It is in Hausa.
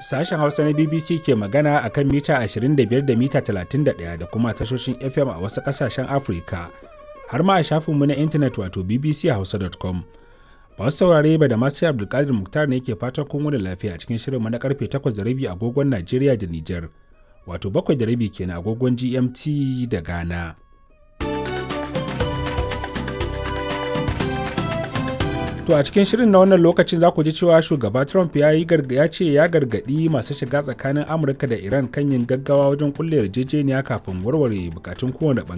Sashen Hausa na BBC ke magana a kan mita 25 da mita 31 da kuma tashoshin FM a wasu ƙasashen Afirka, har ma a shafinmu na intanet wato bbchausa.com. Masu saurare ba da masu Abdulkadir Muktar ne ke fatan kun wani lafiya cikin shirinmu na karfe 8:30 agogon Najeriya da Nijar, wato 7:30 kenan agogon GMT da Ghana. To a cikin shirin na wannan lokacin za ku ji cewa shugaba Trump ya yi ya ce ya gargaɗi masu shiga tsakanin Amurka da Iran kan yin gaggawa wajen kulle yarjejeniya kafin warware bukatun kowane